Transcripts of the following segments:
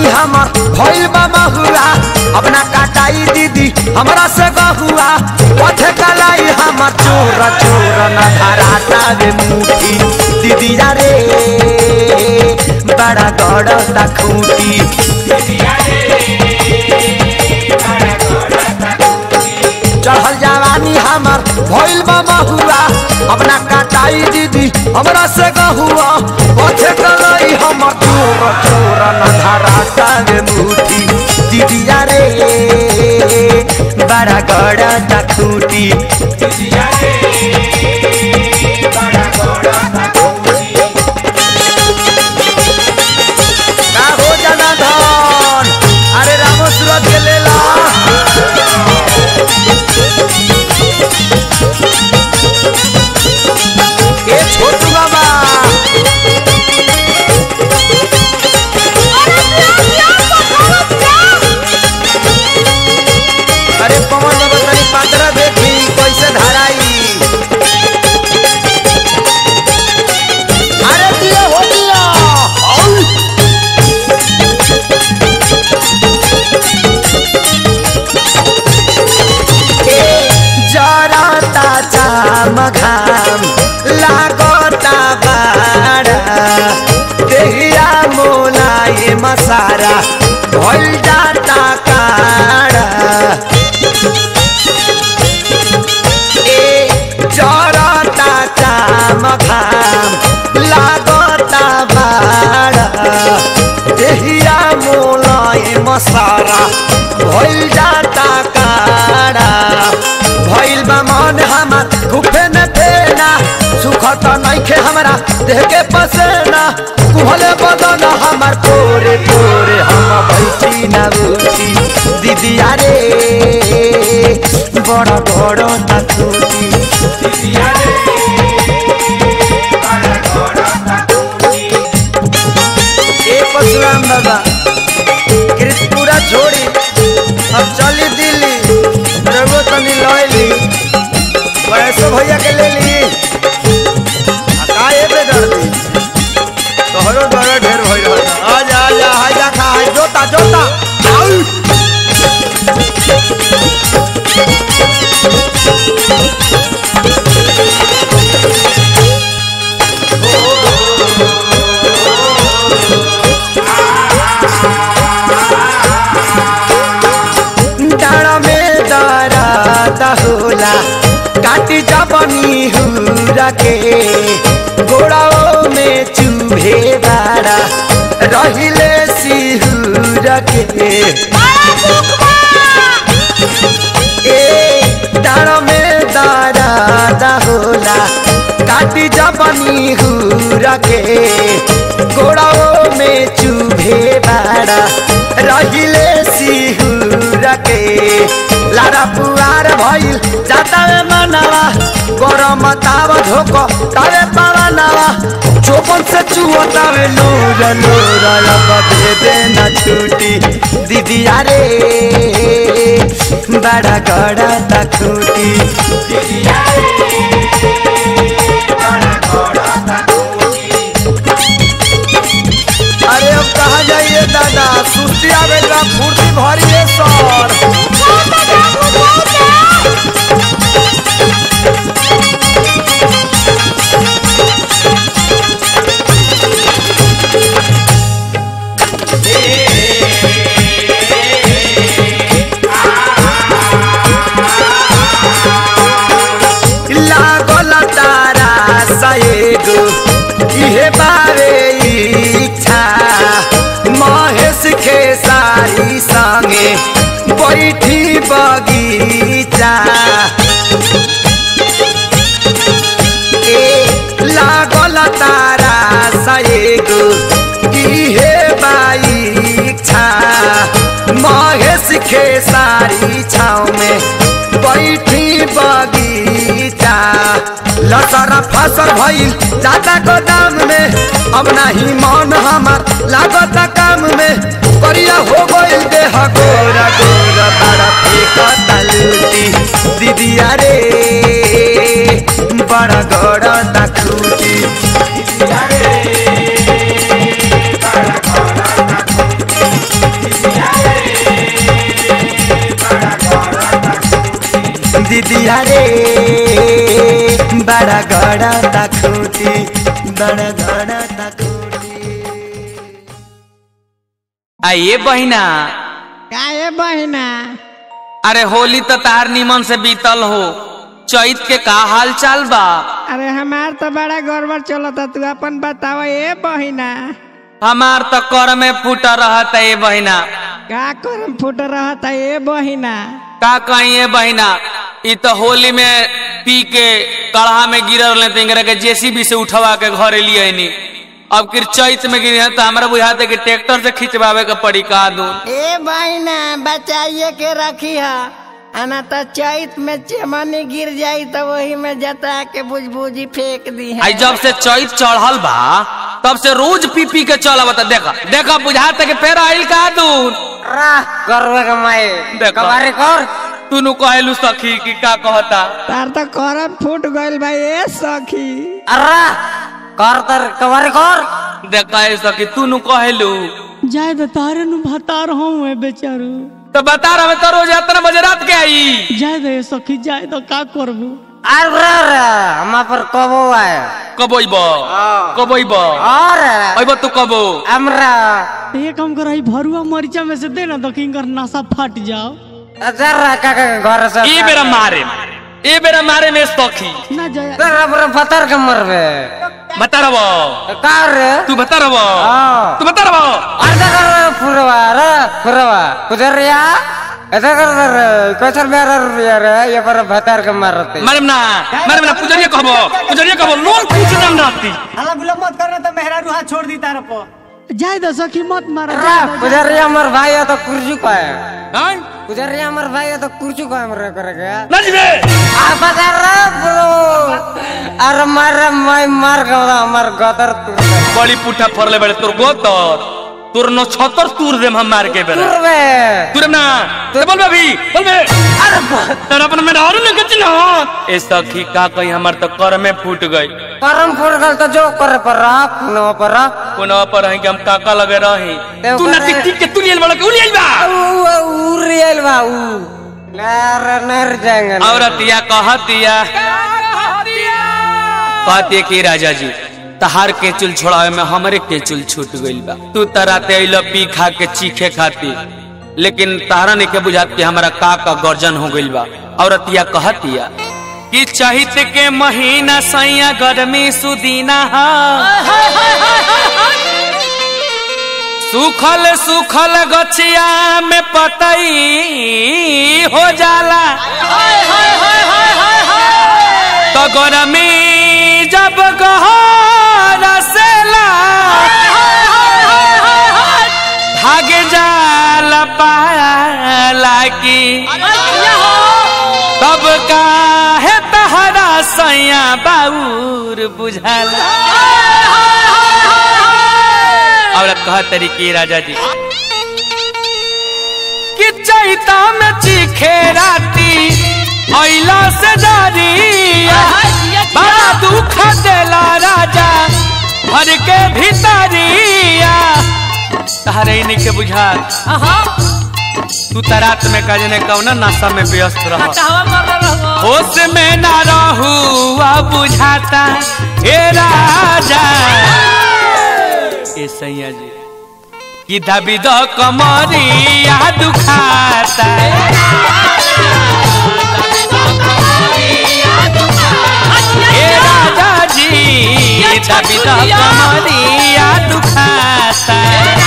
हमर भइल बा महुआ अपना काटाई दीदी हमरा से गहुआ पथे कलाई हमर चोर चोर न धराता रे मुठी दीदी रे बड़ा गड़ता खूटी चढ़ल जवानी हमर भइल बा महुआ अपना काटाई दीदी हमरा से गहुआ पथे कलाई हमर चोर चोर न धराता रे मुठी दीदी रे बड़ा गड़ता खूटी का हो जाना धन अरे रामो सूरत के लेला ए छोटू बाबा अरे पवन बाबा तनी पात्र देखी कैसे धराई अरे दिया हो दिया औ! जरता चाम घाम लागता बाड़ा देहिया मोलाए मसारा भइल जाता काड़ा ए जरता चाम घाम लागता बाड़ा देहिया मोलाए मसारा भइल जाता काड़ा भइल बा मन हमर घुफे न देना सुख त नइखे हमरा देह के पसेना कुहले बदन हमर तोरे तोरे हम भइसी ना उठी दीदी रे बड़ बड़ तकुटी ए परशुराम बाबा कृतपुरा छोड़ी अब चली दिल्ली रघु तनी लैली वैसो भैया के ले ली आ का ए बे दर्दी तोहरो दर्द ढेर भइल रहता आजा आजा हाजा खा हाय जोता जोता आउ डाँडा में दराता होला काटी जबनी हुरा के गोड़ाओ में चूहे बाड़ा रहिले सिहुर के ए डाँडा में दराता होला काटी जबनी हुरा के गोड़ाओ में चूहे बाड़ा रहिले सिहुर के लारा पुआर भइल जाता में मनवा गरम ताव धोको तावे पावनवा चोपन से चुवतावे नूर नूर अब दे देना छूटी दीदी रे बड़ा गड़ा तखूटी अरे अब कहा जाइए दादा सुस्ती आवेगा फुर्ती भरिए सर लागल तारा सएगो इहे बारे इच्छा महेश के सारी संगे बैठी बगीचा ए लागल तारा सएगो इहे बाइच्छा महेश के सारी छाव में बैठी बगीचा लसर फसल भइल जाता गोदाम में अब नाही मन हमार लागत काम में करिया हो गइल देह गोरा गोरा बड़ा फेंकता लूटी दीदिया रे बड़ा गड़ा खूटी दीदिया रे बड़ा गड़ा तखूटी बड़ा गड़ा तखूटी आइए बहिना काहे बहिना अरे होली तो तार निमन से बीतल हो चैत के का हाल चाल बा अरे हमार तो बड़ा गड़बड़ चलता तू अपन बताव ए बहिना हमार तो कर में फूटा रहत है ये बहिना का करम फुट रहता ए बहिना का कहीं ये बहिना ई तो होली में पी के कढ़ा में गिरल रहे तो इंगरा के जेसीबी से उठवा के घरे लिए नी अब किर चैत में गिरी है तो हमरा बुझाते कि ट्रैक्टर से खिंचवावे के पड़ी का दू ए बहिना बचाइए के रखी है आना तो चैत में चमनी गिर जाई तो वही में जता के बुझबुझी फेंक दी है आई जब से चैत चढ़ल बा तब से रोज पी पी के चल बता देखा देखा बुझाते कि फेर आइल का दूर करवे के माई देखो। कबारी कर तू नु कहलू सखी कि का कहता तार तो करम फूट गइल भाई ए सखी अरे कर तर कबारी कर देखा है सखी तू नु कहलू जाए तो तारे नु भतार हूँ बेचारू तो बता रहा मैं तो रोज इतना बजे रात के आई जाए दे सखी जाए तो का करबू अरे रे हम पर कबो आए कब अइब कब अइब और अइब तू कब हमरा ये काम कर रही भरुआ मरीचा में से दे ना तो किंकर नशा फट जाओ जरा का के घर से ए बेरा मारे ए बेरा मारे में सखी ना जाए तेरा पर पत्थर के मरबे बता रहो का रे तू बता रहो हाँ। तू बता रहो अर्धा कर फुरवा रे फुरवा कुदरिया ऐसा कर रे कैसर मेरा रुपया रे ये पर भतार के मारते मारे ना मारे ना पुजरिया कहबो पुजरिया कहबो लोन पूछ दम राती हल्ला गुल्ला मत करना तो मेहरा रूहा छोड़ दी तार पर जाए दो सखी मत मारा रे जाए दो, जाए कुदरिया हमर भाई है तो कुर्सी का है हां कुदरिया हमर भाई है तो कुर्सी का हमरे करे के नजबे आ बता रे ब्रो अरे मार मैं मार गवा हमर गदर तू बड़ी पुठा फरले बड़े तोर गोतर तोर न छतर तूर देम हम मार के बेरा तुरबे तूरे ना तो बोल बे भी बोल बे अरे तेरा अपन में और न कच ना ए सखी का कहीं हमर तो कर में फूट गई करम फुट गल तो जो करे पर आप न पर कोना पर है कि हम काका लगे रही देव तू ना करे। टिक टिक के तू लियल बड़ा के लियल बा ऊ रियल बा ऊ नर नर जाएंगे औरतिया कहतिया कहतिया कि राजा जी तहार के चुल छोड़ावे में हमरे के चुल छूट गइल बा तू तराते अइल पी खा के चीखे खाती लेकिन तारा ने के बुझात कि हमारा का का गर्जन हो गइल बा औरतिया कहतिया कि चहित के महीना सैया गर्मी सुदीना हा सुखल सुखल गछिया में पतई हो जाला तो गरमी जब गहर सेला भाग जाल पाला की तब काहे तहरा सैया बाउर बुझाला और कह तरीके राजा जी कि चैता में चीखे राती ऐला से डरिया बड़ा दुख देला राजा घर के भीतरिया तहरे नहीं के बुझा तू त रात में का जने कौना नशा में व्यस्त रह होश में ना रहू अब बुझाता हे राजा ए सैया जी कि दबी दो कमरिया दुखाता हे राजा जी दबी दो कमरिया दुखाता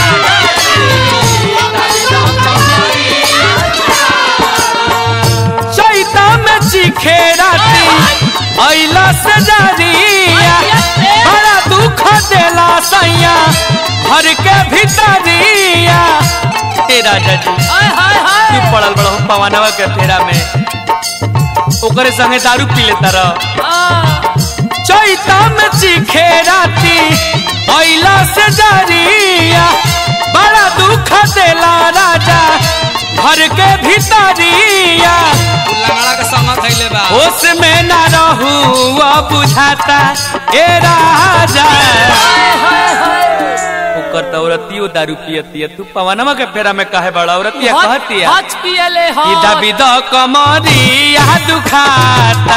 चैता में चीखे राती ऐला से डरिया बड़ा दुख देला सैया घर के भीतरिया हे राजा जी तू पड़ल बड़ा पवनवा के फेरा में ओकरे संगे दारू पी लेता रह चैता में चीखे राती ऐला से डरिया बड़ा दुख देला राजा घर के भीतरिया लंगड़ा के संग खैले बा होश में ना रहू वो बुझाता ए राजा करता औरतियो दारू पियती है तू पवनमा के फेरा में काहे बड़ा औरतिया कहती है हच पियले हो कि दबी द कमरिया दुखाता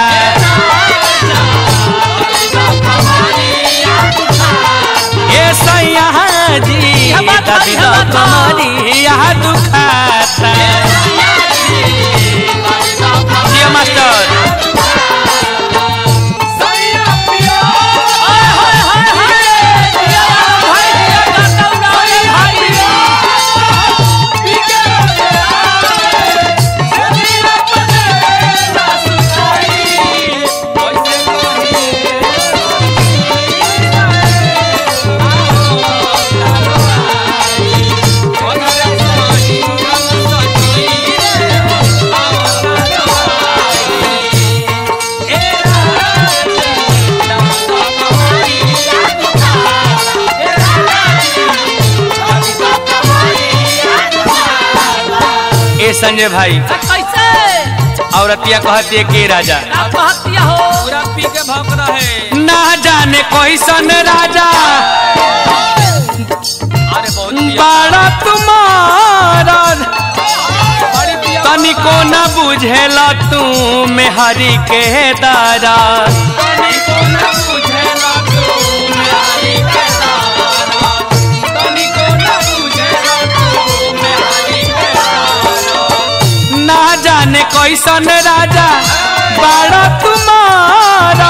ए सैया जी दबी द कमरिया दुखाता जिया मास्टर ए संजय भाई कैसे औरतिया कहती है के राजा आत्महत्या हो पूरा पी के भौंक रहे ना जाने कैसन राजा अरे बहुत बाड़ा तुम्हारा तनिको न बुझेला तू मेहरी के दारा ना जाने कैसन राजा बाड़ा तुम्हारा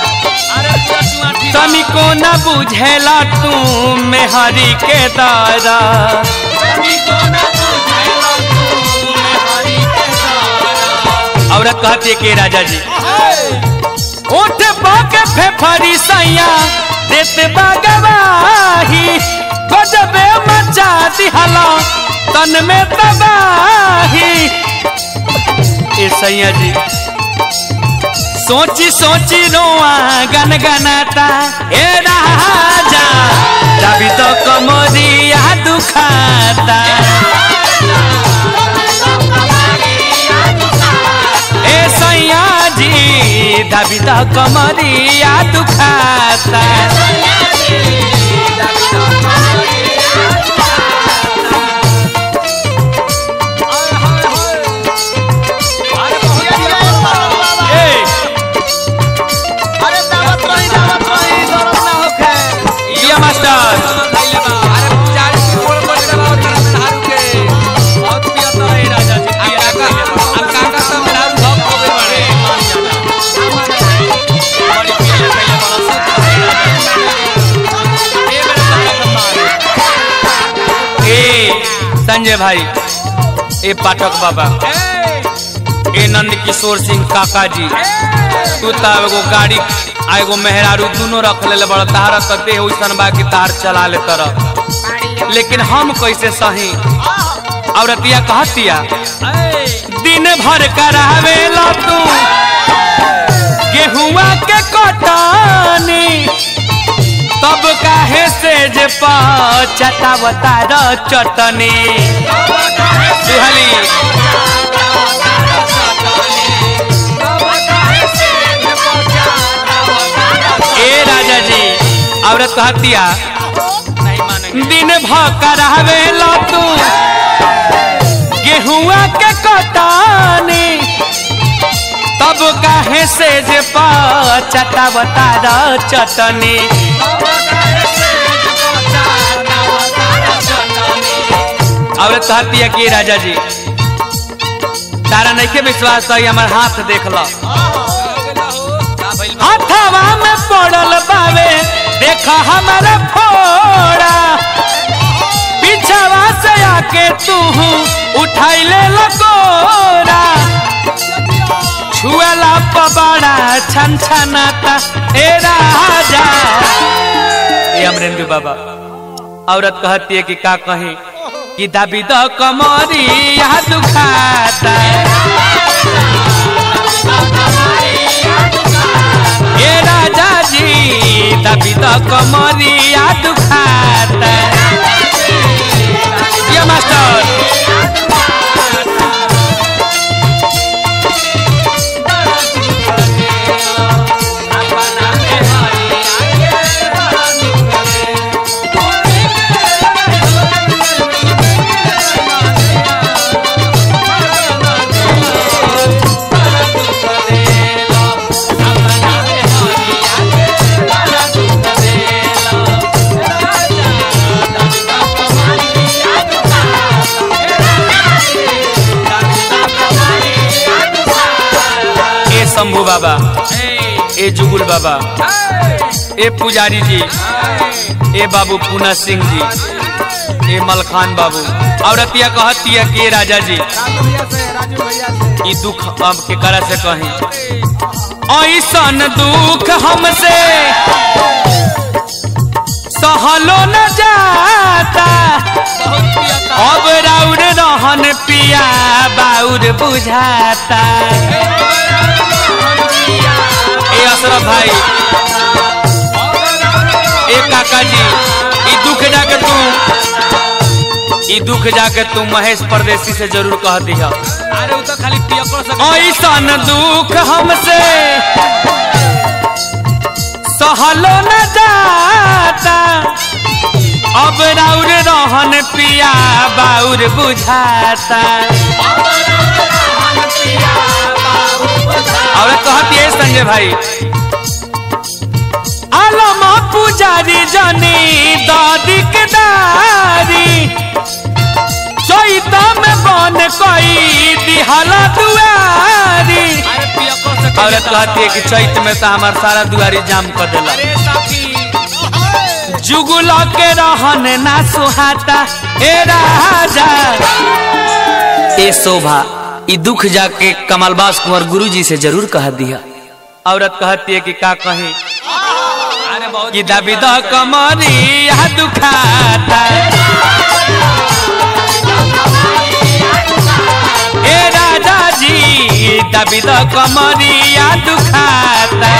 तनिको न बुझेला तू मेहरी के दारा औरत कहती है कि राजा जी उठ बाके फेफरी सैया देते बागवाही गजबे मचा दिहला तन में तबाही ए सैया जी सोची सोची रोआ गन गनाता ए राजा तभी तो कमरिया दुखाता ए सैया जी तभी तो कमरिया दुखाता ए दिया मास्टर ए संजय भाई ए पाठक बाबा ए नंद किशोर सिंह काका जी तू तो एगो गाड़ी आ एगो मेहरारू दोनों रख ले बड़ा तारा तो देह वैसन बा कि तार चला ले तरह लेकिन हम कैसे सही औरतिया कहतिया दिन भर करावेला तू गेहुआ के कटानी तब काहे से जे पचटावता र चटनी सुहली ए राजा जी औरत कहतिया दिन भकर हवेला तू गेहुआ के कटानी तब काहे से जे पचटावता र चटनी औरत कहती है कि राजा जी तारा नहीं के विश्वास है हमार हाथ देख लो हथवा में पड़ल बावे देखा हमारा फोड़ा पीछवा से आके तू उठाई ले लकोरा छुएला पबाड़ा छन छनाता ए राजा ए अमरेंद्र बाबा औरत कहती है कि का कहीं कि दाबी द कमरी यहाँ दुखाता ए राजा जी दाबी द कमरी यहाँ दुखाता ये मास्टर ए जुगुल बाबा ए पुजारी जी ए बाबू पूना सिंह जी ए मलखान बाबू औरतिया कहतिया के राजा जी ई दुख अब के करा से कहीं ऐसन दुख हमसे सहलो न जाता अब राउर रहन पिया बाउर बुझाता ए अशरफ भाई ए काका जी ई दुख जाके तू ई दुख जाके तू महेश परदेसी से जरूर कह दिया अरे वो तो खाली पियकर से ऐसन दुख हमसे सहलो न जाता अब राउर रहन पिया बाउर बुझाता और कहती है संजय भाई आलम पुजारी जनी दादी के दारी चैता में बन कोई दिहाला दुआरी अरे पियकर से औरत कहती है कि चैत में तो हमार सारा दुआरी जाम कर देला अरे साथी जुगुल के रहन ना सुहाता ए राजा ए शोभा ई दुख जाके कमलबास कुंवर गुरुजी से जरूर कह दिया औरत कहती है कि का कही अरे बहुत कि दबी द कमरी यह दुखाता ए राजा जी दबी द कमरी यह दुखाता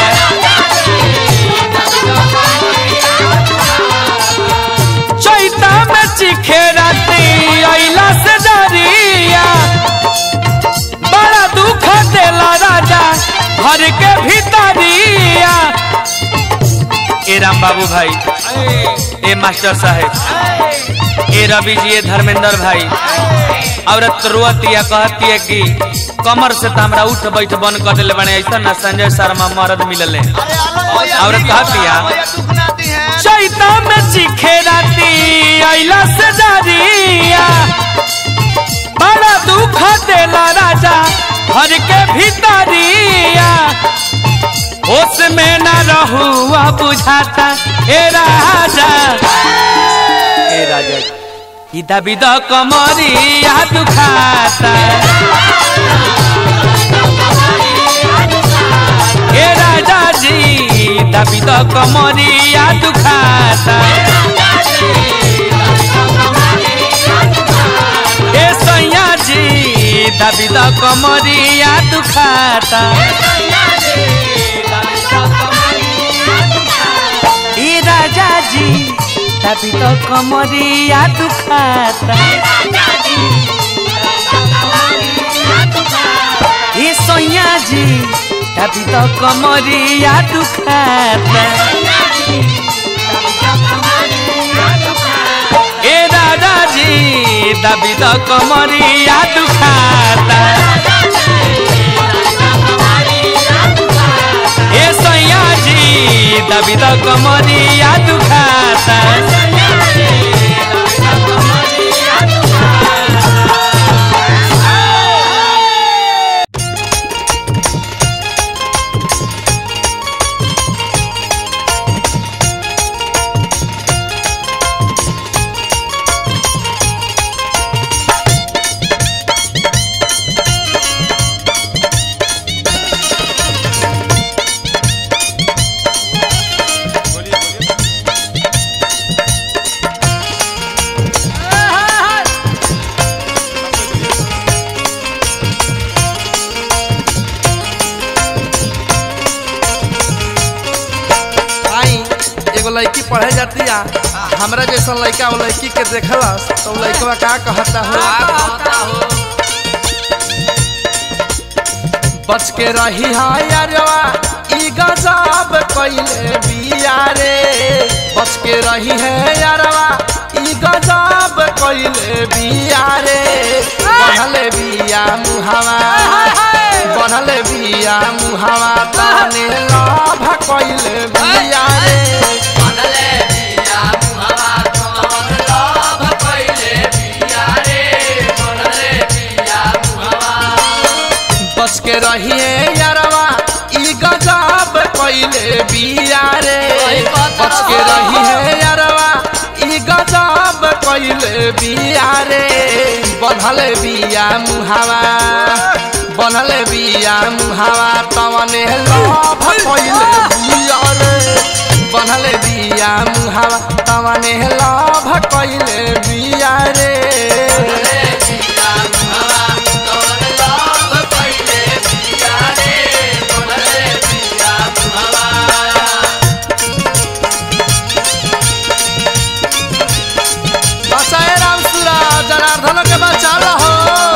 चैता में चिखे राती अइला से डरिया बड़ा दुख देला राजा घर के भीतरिया ए राम बाबू भाई ए मास्टर साहेब ए रवि जी ए धर्मेंद्र भाई औरत रोअतिया कहती है कि कमर से तो हमरा उठ बैठ बन कर दिले बने ऐसा ना संजय शर्मा मरद मिलले औरत कहतिया चैता में चिखे राती अइला से डरिया बड़ा दुख देला राजा घर के भीतरिया होश में न रहुआ बुझाता ए राजा ए राजा ई दबी द कमरिया दुखाता ए राजा जी दबी द कमरिया दुखाता ए सैया जी दबी द कमरिया दुखाता ए राजा जी दबी द कमरिया दुखाता ए सैया जी दबी द कमरिया दुखाता ए दादा जी दबी द कमरिया दुखाता ए सैया जी दबी द कमरिया दुखाता आई एगो लड़की पढ़े जाती है हमरा जैसा लड़का वो लड़की के देखलस तो उ लड़कवा का कहता हो बच के रही है यारवा ई गजब कइले बिया रे बच के रही है यारवा ई गजब कइले बिया रे बढ़ले बिया मुहावा बढ़ले बिया मुहावा तने लाभ कइले बिया रे बच के रहिए यारवा ई गजब कैले बिया रे बच के रही है यारवा ई गजब कैले बिया रे बनल बिया मुहावा बनल बिया मुहावा तवने लभ कैले बिया रे बनल बिया मुहावा तवने लभ कैले बिया रे बचाए राम सूरज जनार्दन के बचा हो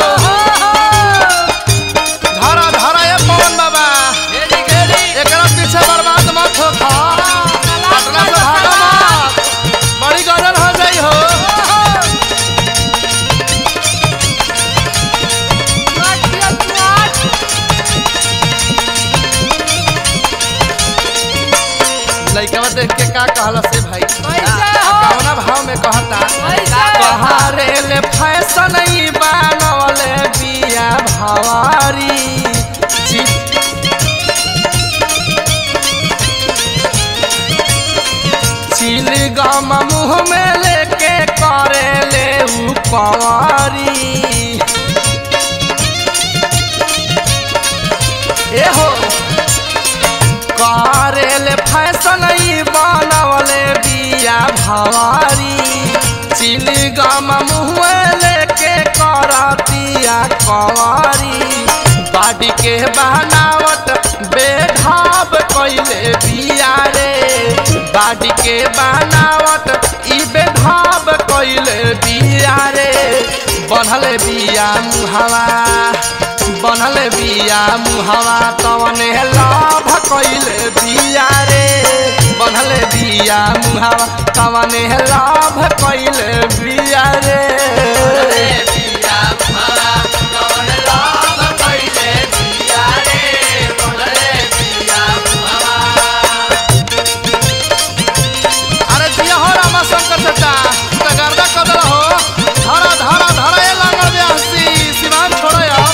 धरा धरा ये पवन बाबा एकरा पीछे बर्बाद मत हो खा पटना से भागो मत बड़ी गजल हो जाई हो लइकवा देख के का कहला से भाई कौना भाव में कहता कहारे ले फैशन ई बनवले बिया भवारी ची- चिल गम मुँह में लेके करे ले उ कंवारी ए हो करेल फैशन ई बनवले बिया भवारी चिली गम मुँह लेके करतिया कंवारी बाडी के बनावट बेढाब कैले बिया रे बाडी के बनावट ई बेढाब कैले बिया रे बनल बिया मुहावा बनल बिया मुहावा तवने लाभ कैले बिया रे बनल बिया मुहावा तवने लाभ कैले बिया रे अरे जिया हो रामा शंकर चाचा तो गर्दा कदल हो धरा धरा धरा ये लांगड़ ब्यासी सिवान छोड़ो यार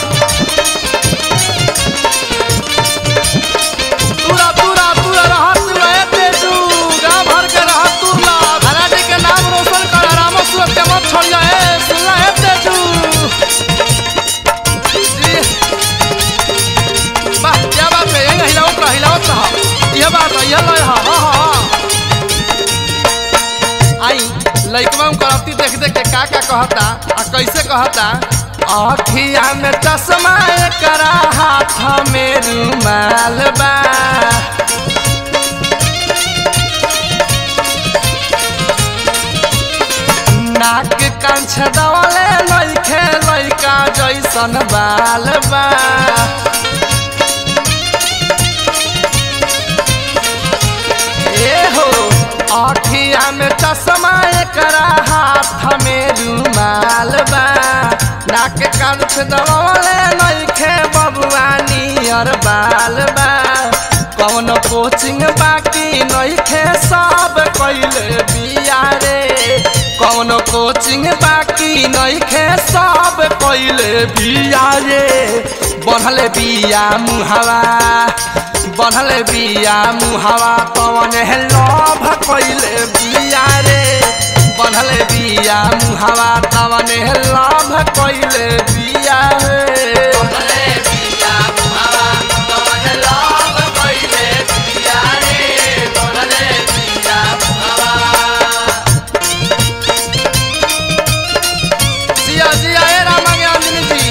पूरा पूरा पूरा रहा तू रहे तेजू गाँव भर के रहा तू ला धराजी के नाम रोशन कर रामो सूरत के मत छोड़ जाए सुन ला है तेजू जी। वाह क्या बात है यही हिलावत रहा हिलावत रहा यह बात है यह लय हाँ हाँ हाँ आई लइकवा में करती देख देख के का का कहता आ कैसे कहता अखिया में चश्मा करा हाथ में रुमाल बा नाक कंछ दवले लइखे लइका जैसन बाल बा ए हो अखिया में चश्मा एकरा हाथ में रुमाल बा नाक कंठ दबले नइखे बबुआ नियर बाल बा कौन कोचिंग बाकी नइखे सब कैले बिया रे कौन कोचिंग बाकी नइखे सब कैले बिया रे बढ़ले बिया मुहावा बढ़ले बिया मुहावा पवन लभ कैले बिया रे बढ़ले बिया मुहावा तवन लभ कैले बिया रे जिया जिया ए रामा ज्ञानी जी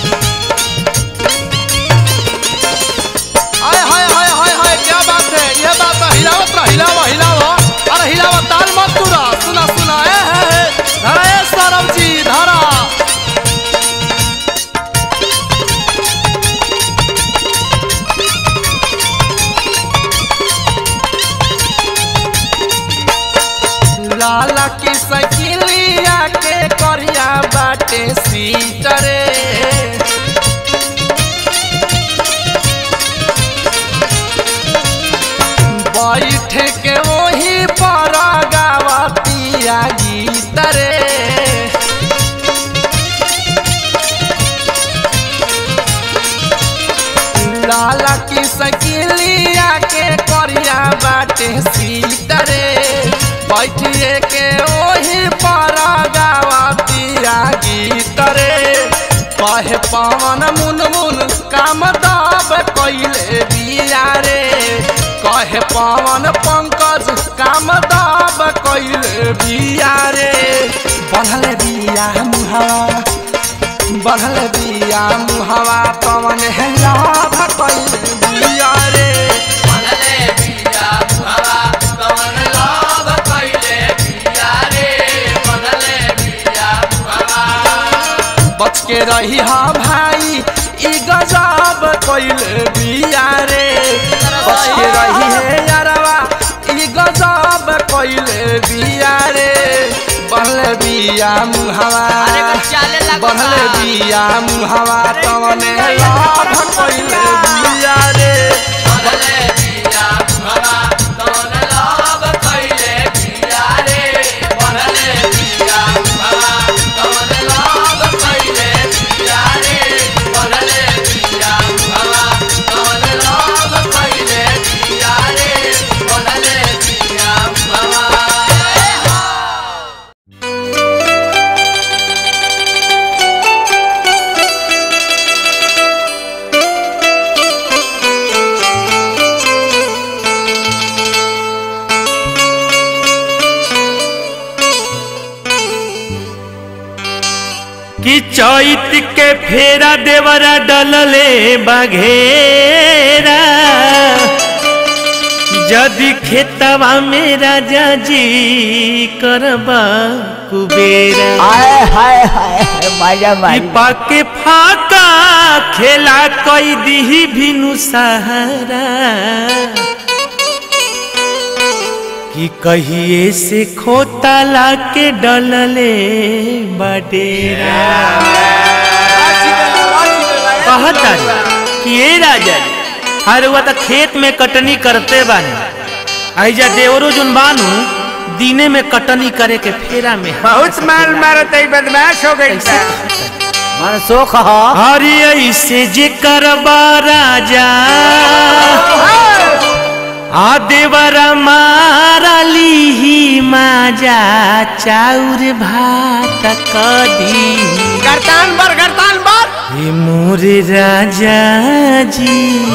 हाय हाय हाय हाय हाय क्या बात है ये बात है हिलावत रहा हिलावा हिलावा अरे हिलावा ताल मत तुरा सुना सुना ए है है धरा ए सौरभ जी धरा लाला की सकिलिया के करिया बाटे सीटरे बैठ के वही पर गावतिया गीत रे लाला की सकिलिया के कमरिया बाटे सीतरे बैठिए के ओही पर गावतिया गीत रे कहे पवन मुन मुन काम दब कैले बिया रे कहे पवन पंकज काम दब कैले बिया रे बढ़ल बिया मुहावा बढ़ल बिया मुहावा पवन है लाभ कैले बिया रे बच के रही हा भाई ई गजब कैले बिया रे बच के रही है यारवा ई गजब कैले बिया रे बढ़ले बिया मुहावा बढ़ले बिया मुहावा तवने लाभ कैले बिया रे कि चैत के फेरा देवरा डलले बघेरा जदि खेतवा में राजा जी करबा कुबेरा हाय हाय हाय मजा कि पाके फाका खेला कई दिही भिनु सहारा कि कहिए से खोता लाके डलले बडेरा कहता कि ये राजा जी अरे वह तो खेत में कटनी करते बानी ऐजा देवरो जुन बानू दिने में कटनी करे के फेरा में बहुत माल मारत है बदमाश हो गई था मनसुख ह अरे ऐसे जे करबा राजा आ देवरा मारली माजा चाउर भात कदी गर्तान बर गर्तान बर हे मोरे राजा जी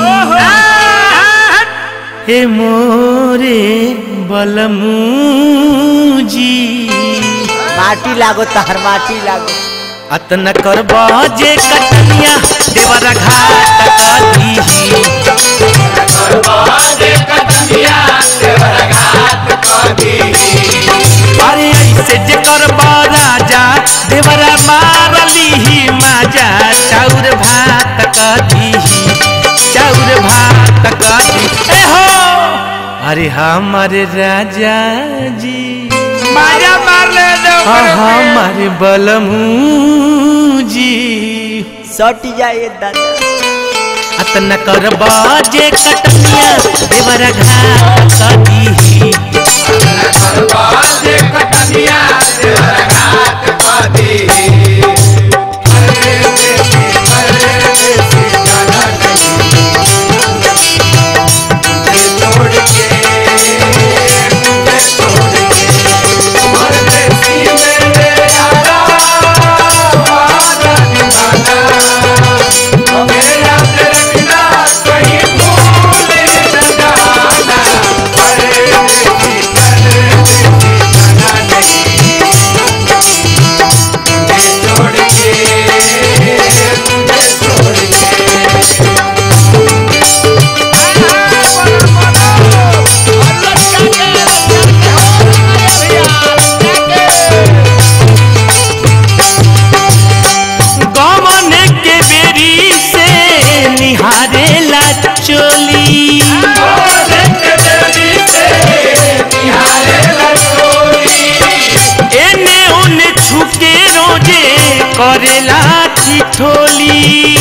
हे मोरे बलमू जी माटी लागो तहर माटी लागो अतन करबा जे कटनिया देवरा घाट कदी अरे ऐसे जे करबा राजा देवरा मारली ही माजा चाउर भात कदी चाउर भात कदी ए हो अरे हमारे राजा जी माजा मार ले दो हमारे बलमू जी सट जाए दादा अतन करबा जे कटनिया देवरा घाट कदी गमन के बेरी से निहारे ला चोली एने ओने छुके रोजे करेला ठिठोली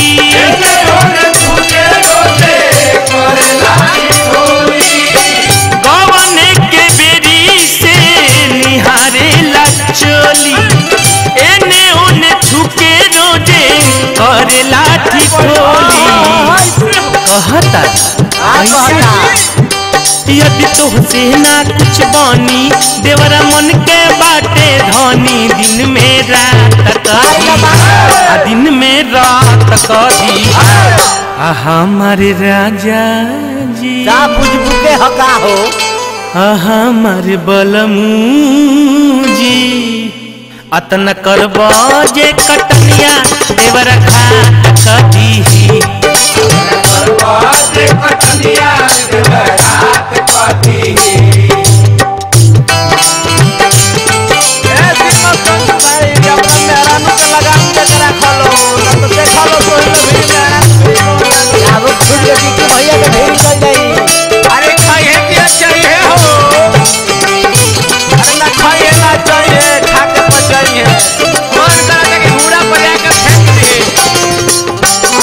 गवन के बेरी से निहारे ला चोली एने ओने छुके रोजे करेला ठिठोली कहता आ कहता यदि तुहसे ना कुछ बानी देवरा मन के बाटे धनी दिन में रात कही आ दिन में रात कही आ हमारे राजा जी का बुझबू के हका हो आ हमारे बलमू जी अतन करब जे कटनिया देवर खात कही ए दीपक चंद भाई जब तक मेहरा नु के लगाम के करा खलो न तो देखा लो तो ही भी मेहरा अब खुद के बिक्की भैया के ढेरी चल जाई अरे खाइए क्या चाहिए हो अरे ना खाइए ना चाहिए खा के पचाइए मन करा था कि हुड़ा पर जाकर फेंक दिए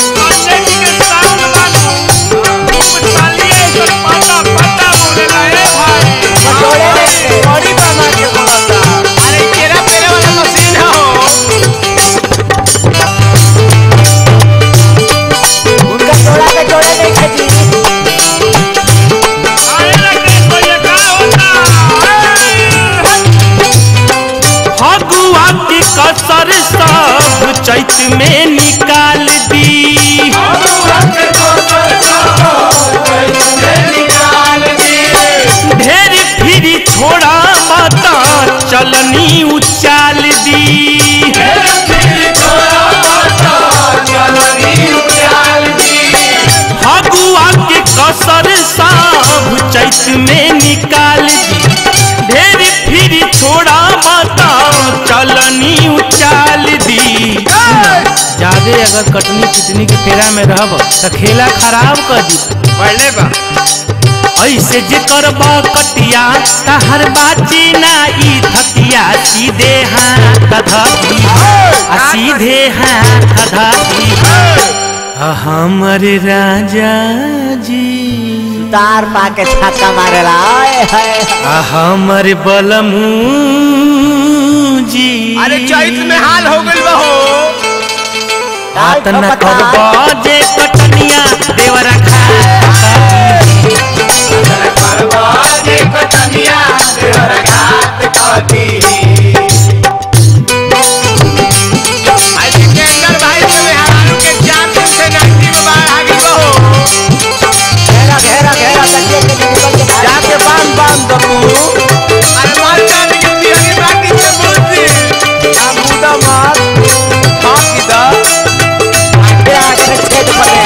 जोड़े रे बड़ी बना के बोलता अरे केरा पेरे वाला मशीन हो उनका जोड़ा के जोड़े नहीं खेती फगुआ के कसर सब चैत में निकाल दी ढेर फिरी छोड़ा माता चलनी उचाल दी फगुआ के कसर सब चैत में निकाल दी ढेर फिरी छोड़ा माता चलनी उचाल दी ज्यादा अगर कटनी पिटनी के फेरा में रहब त खेला खराब कर दी पहले बा ऐसे जे करब कटिया तहर बाची ना ई थतिया सीधे हाथ धती आ सीधे हाथ धती आ हमरे राजा जी तार पा के छक्का मारेला आए हाय आ हमरे बलमू जी अरे चैत में हाल हो गइल बा हो हाथ न करब जे कटनिया देवरा खा आज सिकंदर भाई के मेहरारू के जान से नाटी में बाहर आ गइल बा हो घेरा घेरा घेरा तकिए के निकल के भाग जाके बांध बांध दो तू अरे मार जाने के पियरी बाकी से बोलती आ मुदा मार हाथ की दा के आगे छेद पड़े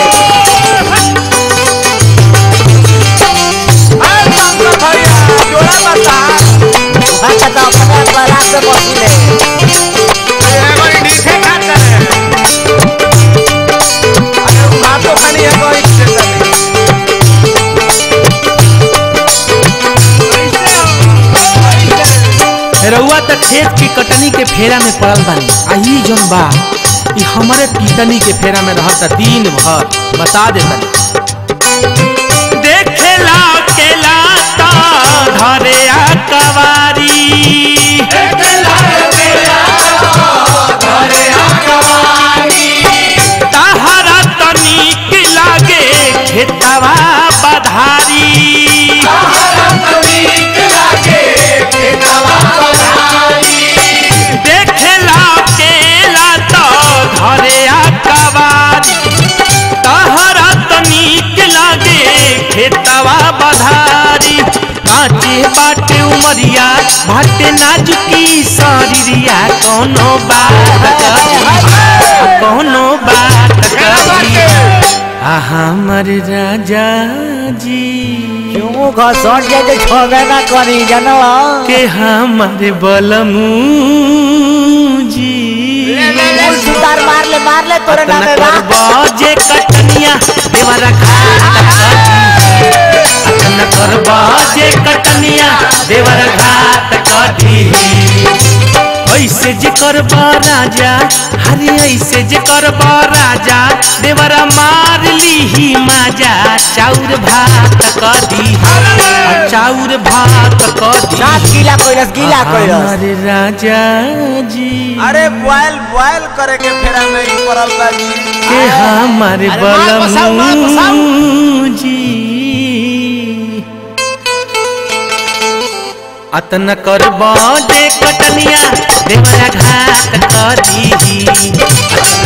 अरे बाप रे भैया जोड़ा बता भाषा तो अपने बरात से बसिले अरे बड़ी नीचे खाता है अरे मातो खानी है कोई से तनी रउआ त खेत की कटनी के फेरा में पड़ल बानी आ ई जौन बा ई हमरे पीतनी के फेरा में रहता दिन भर बता देता देखेला केला ता धरे आ कवारी तहरा तनिक लागे खेतवा बधारी देखेला केला तो धरे आ कवारी तहरा तनिक लागे खेतवा बधारी काचे बाटे उमरिया भाटे नाजुकी शरीरिया कोनो बात करी कोनो बात करी आ हमर राजा जी क्यों घसट जाए तो छोड़े ना करी जनवा के हमर बलमू जी फूल सुतार मार ले मार ले तोरे नाम में बा बाजे कटनिया देवरा घाट अतन कर बाजे कटनिया देवरा घाट कटी ऐसे जे करबा राजा हरे ऐसे जे करबा राजा देवरा मार लीही माजा चाउर भात कदी चाउर भात कदी सात गीला कोइरस गीला कोइरस हमारे राजा जी अरे बॉयल बॉयल करे के फेरा में ही पड़ल बा जी के हमारे अरे मार बसाओ, मार बसाओ। बलमू जी अतन करब जे कटनिया देवरा घात करी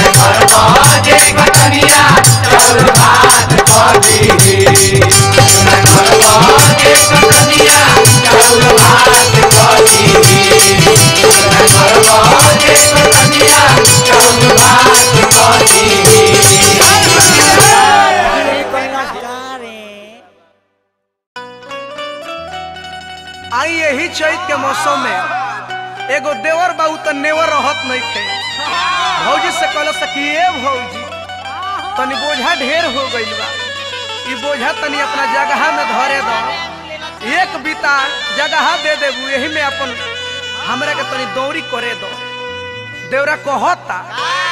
आई यही चैत के मौसम में एगो देवर बाबू तो नेवर रहत नहीं थे भौजी से कहल सकी ए भौजी तनी बोझा ढेर हो गइल बा ई बोझा तनी अपना जगह में धरे दो एक बीता जगह दे देबू यही में अपन हमरा के तनी दौरी करे दो देवरा कहता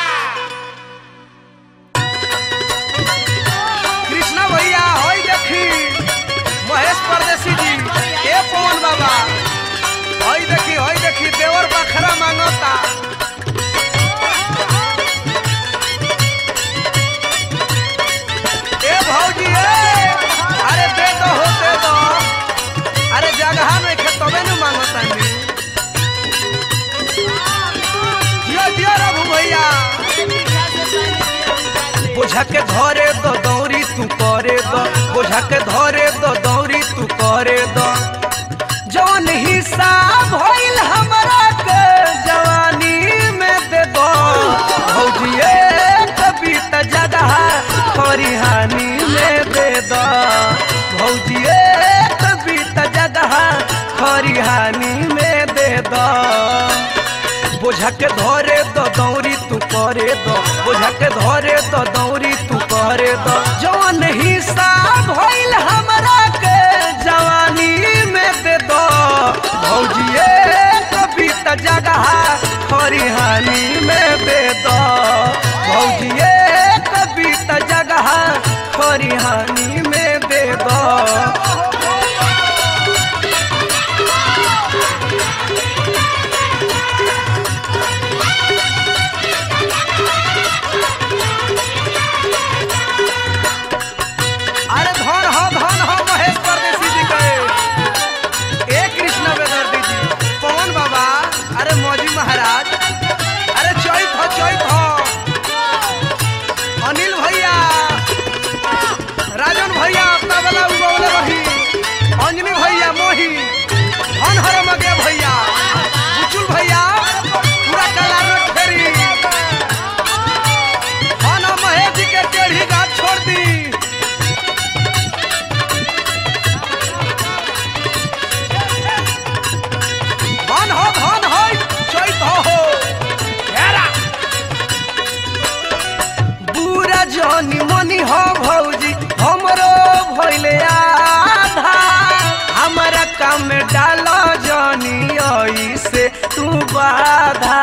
कृष्णा भैया होई देखी महेश परदेसी जी ए पवन बाबा होई देखी होई देखी देवर बखरा मांगता ए भौजी ए अरे दे दो हो दे दो अरे जगह में खे तबे न मांगता नी दियो दियो रघु भैया बोझा के धरे दो दौरी तू करे दो बोझा के धरे दो दौरी तू करे दो जौन हिसाब होइल हमरा के जवानी में दे दो भौजिए कभी त जगह खरिहानी में दे दो भौजिए कभी त जगह खरिहानी में दे दो बोझा के धरे दो दौरी तू करे दो बोझा के धरे दो दौरी तू करे दो जौन हिसाब होइल हमरा के जवानी में दे दो भौजिए कभी त जगह खरिहानी में दे दो भौजिए कभी त जगह खरिहानी में दे दो अरे धन हो धन हो महेश परदेसी जी के ए कृष्ण बेदर्दी जी पवन बाबा अरे मौजी महाराज अरे चैत हो चैत हो अनिल भैया राजन भैया अपना वाला उगौले रही अंजनी भैया मोही धन हर मगे भैया बुचुल भैया पूरा कलार में फेरी धन महेश जी के टेढ़ी गाछ छोड़ दी धन हो धन हो चैत हो हो हेरा बुरा जनी मनी हो भौजी हमरो भइले आधा हमरा काम में डालो जनी ऐसे तू बाधा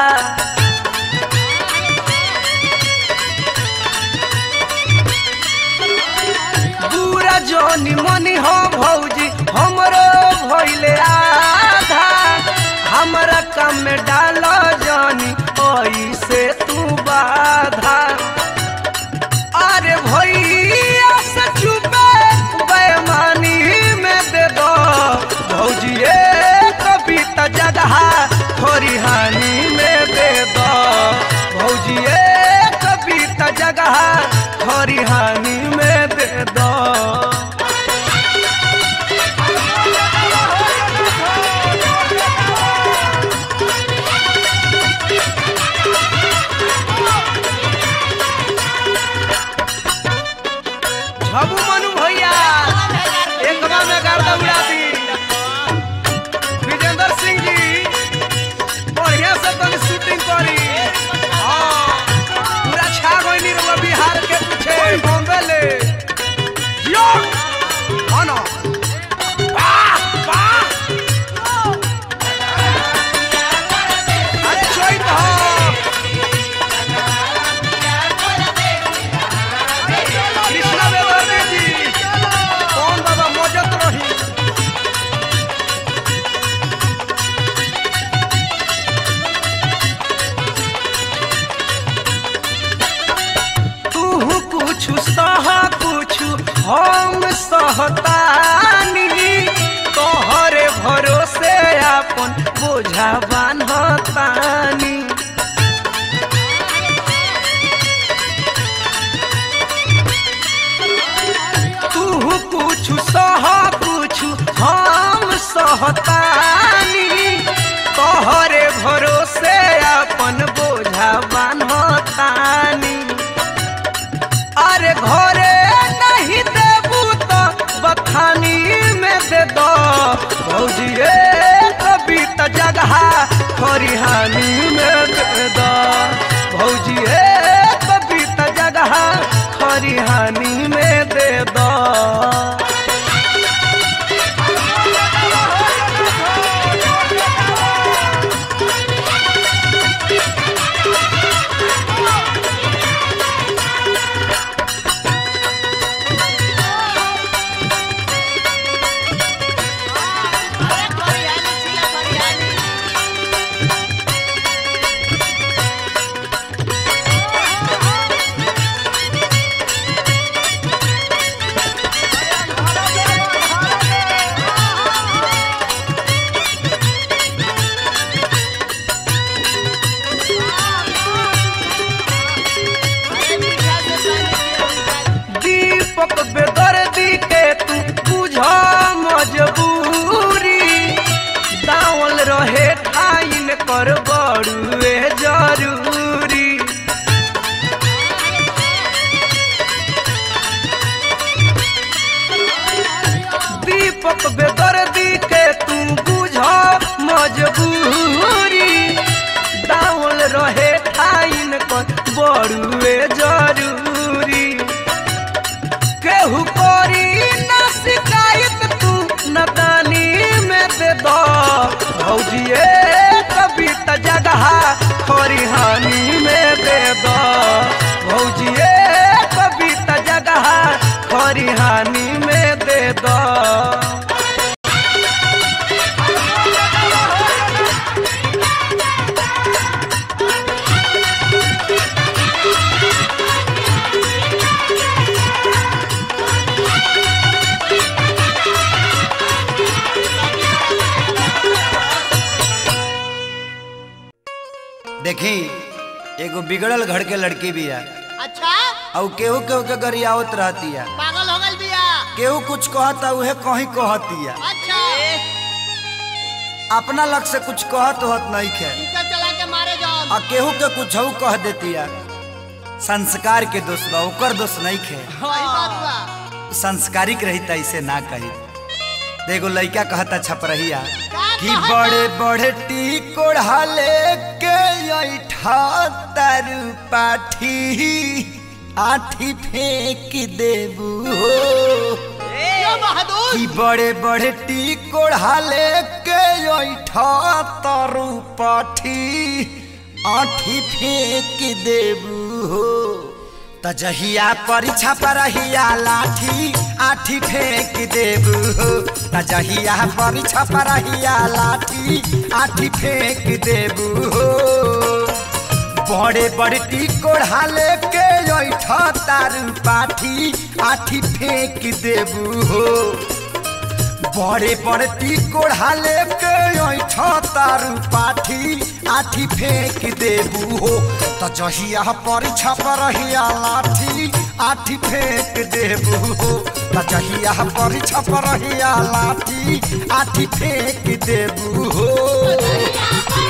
पूरा जनी मनी हो भौजी हमरो भइले आधा हमरा काम में डालो जनी ऐसे तू बाधा अरे भैया से चुपे बेमानी में दे दो भौजिए कभी त जगह थोड़ी हानि में दे दो भौजिए कभी त जगह थोड़ी हानि में दे दो झबू मनु भैया एकमा में गर्दा उड़ा दी विजेंद्र सिंह जी बढ़िया से तनी शूटिंग करी हाँ, पूरा छा गइली रउआ बिहार के पीछे बॉम्बे ले जियो हाँ ना वाह वाह अरे चैत हो कृष्णा बेदर्दी जी कौन बाबा मौजत रही तू कुछ सह कुछ हम सहतानी तोहरे भरोसे अपन बोझा बान्हतानी तू कुछ सह कुछ हम सहतानी तोहरे भरोसे अपन बोझा बान्हतानी अरे घरे नहीं देबू तो बथानी में दे दो भौजी कभी तो जगह खरिहानी में दे दो भौजी कभी तो जगह खरिहानी में दे दो दीपक बेदर्दी के तू बुझ मजबूरी दावल रहे ठाइन कर बड़ुए जरूरी दीपक बेदर्दी के तू बुझ मजबूरी दावल रहे ठाइन कर बड़ुए जरूरी केहू करी ना शिकायत तू नदानी में दे दो भौजिए कभी त जगह खरिहानी में दे दो भौजिए कभी त जगह खरिहानी में दे दो देखी एगो बिगड़ल घर के लड़की भी है अच्छा और केहू केहू के गरियावत रहती है पागल हो गल बिया केहू कुछ कहता उहे कहीं कहती है अच्छा अपना लग से कुछ कहत होत नहीं खे टीका चला के मारे जाओ और केहू के कुछ कह देती है संस्कार के दोष बा ओकर दोष नहीं खे सही बात बा संस्कारिक रही त ऐसे ना कही देखो लड़का कहता छपरहिया का कि कहता? बड़े बड़े टी कोढ़ा लेके ऐठा तरु पाठी आठी फेंक देबू हो यो बहादुर कि बड़े बड़े टी कोढ़ा लेके ऐठा तरु पाठी आठी फेंक देबू हो त जहिया परीक्षा परहिया लाठी आठी फेंक देबू हो त जहिया परीक्षा परहिया लाठी आठी फेंक देबू हो बड़े बड़े टी कोढ़ा लेके ऐठा तारू पाठी आठी फेंक देबू हो बड़े बड़े टी कोढ़ा लेके ऐठा तारू पाठी आठी फेंक देबू हो त जहिया परीक्षा परहिया लाठी आठी फेंक देबू हो त जहिया परीक्षा परहिया लाठी आठी फेंक देबू हो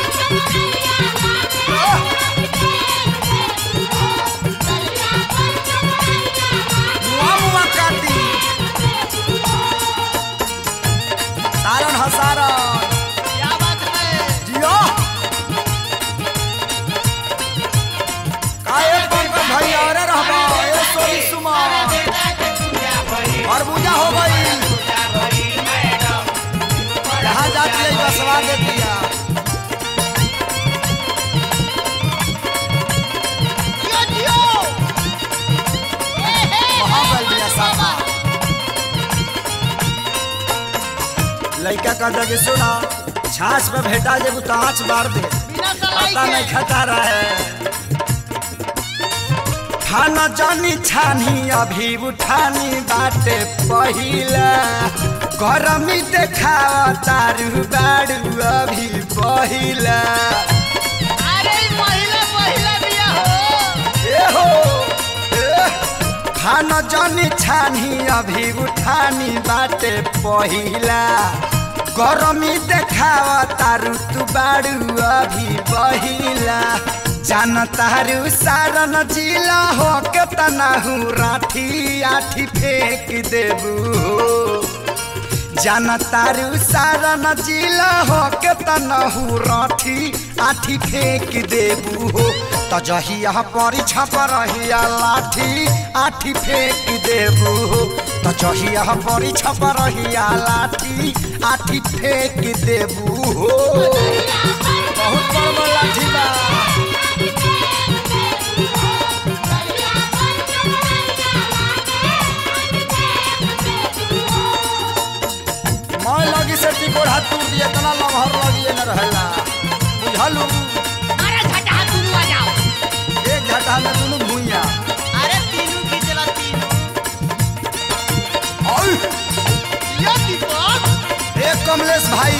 मुआ मुआ काटी सारण हसारण क्या बात है जियो काहे पंकज भाई अरे रहबा ए सोनी सुमा खरबूजा हो गई जहाँ जाती है बसवा दे दिया जियो जियो ए हे वहाँ गल दिया साफा लड़का कहता कि सुना छाछ में भेटा जेबू तो आँच मार दे बिना सलाई पता नहीं के खता रहा है खाना जानी छानी अभी उठानी बाटे पहिला गरमी देखावा तारू बाड़ू अभी पहिला अरे महिला महिला बिया हो ए हो ए, खाना जानी छानी अभी उठानी बाटे पहिला गरमी देखावा तारू तू बाड़ू अभी पहिला जान तारू सारन जिला हो के तनाहू राठी आठी फेंक देबू हो जान तारू सारन जिला हो के तनहू राठी आठी फेंक देबू हो त जहिया परीक्षा पर रहिया लाठी आठी फेंक देबू हो त जहिया परीक्षा पर रहिया लाठी आठी फेंक देबू हो बहुत बड़ बड़ लाठी बा मैं लगी से टिकोड़ हाथ टूट दिए तना लमहर लगिए न रहेला बुझलू अरे झटा दुनू आ जाओ एक घाटा में दोनों भूइया अरे तीनू की चला तीनू औ यो दीपक एक कमलेश भाई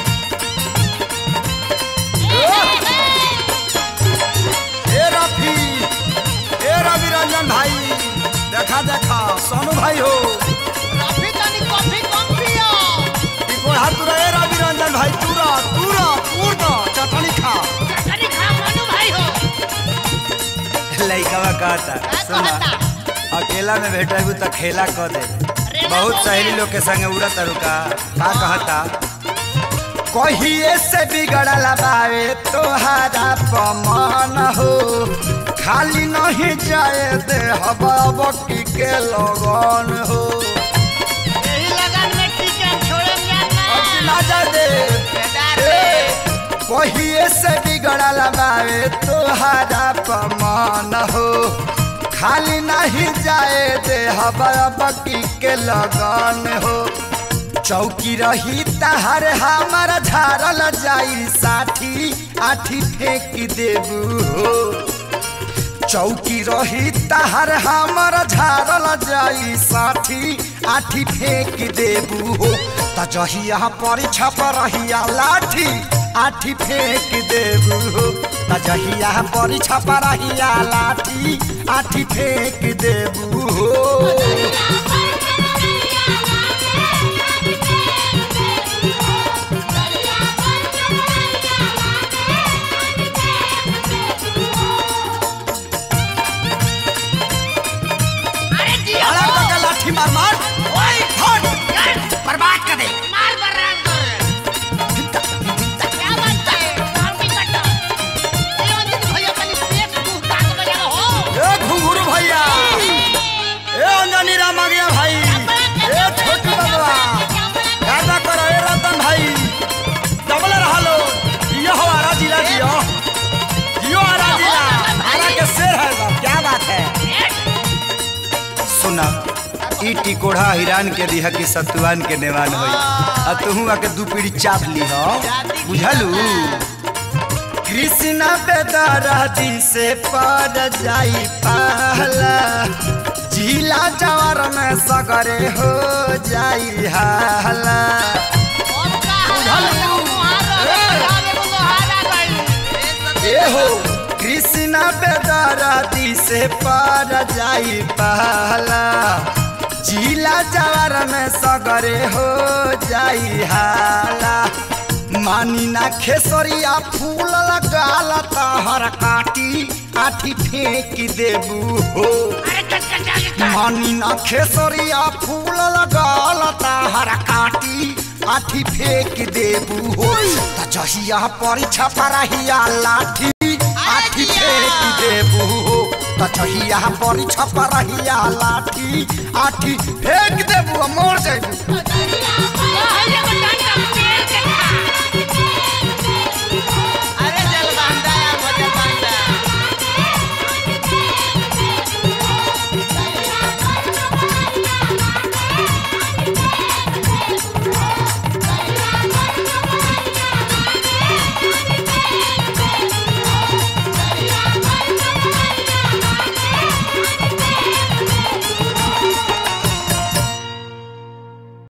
ए रफी ए रवि रंजन भाई देखा देखा सोनू भाई हो रफी तनी कॉफी कम पियो टिकोड़ हाथ तुरा ए रवि रंजन भाई तुरा तुरा तूर दो चटनी खा तनी खा मनु भाई हो लइकवा कहता का सुना कहता अकेला में भेटेबू तो खेला क दे रेला बहुत को सहेली दे। लोग के संगे उड़त रुका का कहता कहिए से बिगड़ल बावे तोहारा पमान हो खाली नहीं जाए दे हबाबकी के लगन हो यही लगन में टीचर छोड़े अब जाना ना जा दे बेदार ए, कहिए से बिगड़ल बावे तोहारा पमान हो खाली नहीं जाए दे हबाबकी के लगन हो चौकी रही तहर हमार झारल जाई साठी आठी फेंक देबू हो चौकी रही तहर हमर झारल जाई साठी आठी फेंक देबू हो त जहिया परीक्षा पर रहिया लाठी आठी फेंक देबू हो त जहिया परीक्षा पर रहिया लाठी आठी फेंक देबू हो अरे जियो अरे बका लाठी मार मार ओए हट बर्बाद कर दे मार बर्रान कर क्या बात है काम भी कट्टा ये अंजन भैया तनी पेट तू ताक बजा हो ए घुंघरू भैया ए अंजनी राम आ गया भाई ए छोटू बाबा गादा करो ए रतन भाई डबल रहा लो यो हो आरा जिला जियो जियो आरा जिला आरा के शेर है बाप क्या बात है सुना ई टिकोढ़ा हिरान के दिहा की सतुआन के नेवान होई आ तुहू आके दू पीढ़ी चाप ली हो बुझलू कृष्ण बेदरादी से पर जाई पहला जिला जवर में सगरे हो जाई हाला और का बुझल मुहारा रे मुहारा गई ए हो कृष्ण बेदरादी से पर जाई पहला जिला जवर में सगरे हो जाई हाला मानी ना खेसरिया फूल लगाल तहर काटी आठी फेंक देबू हो अरे कटकटा के मानी ना खेसरिया फूल लगाल तहर काटी आठी फेंक देबू हो त जहिया परीक्षा परहिया लाठी आठी फेंक देबू हो त जहिया परीक्षा परहिया लाठी आठी फेंक देबू मोर जाइबू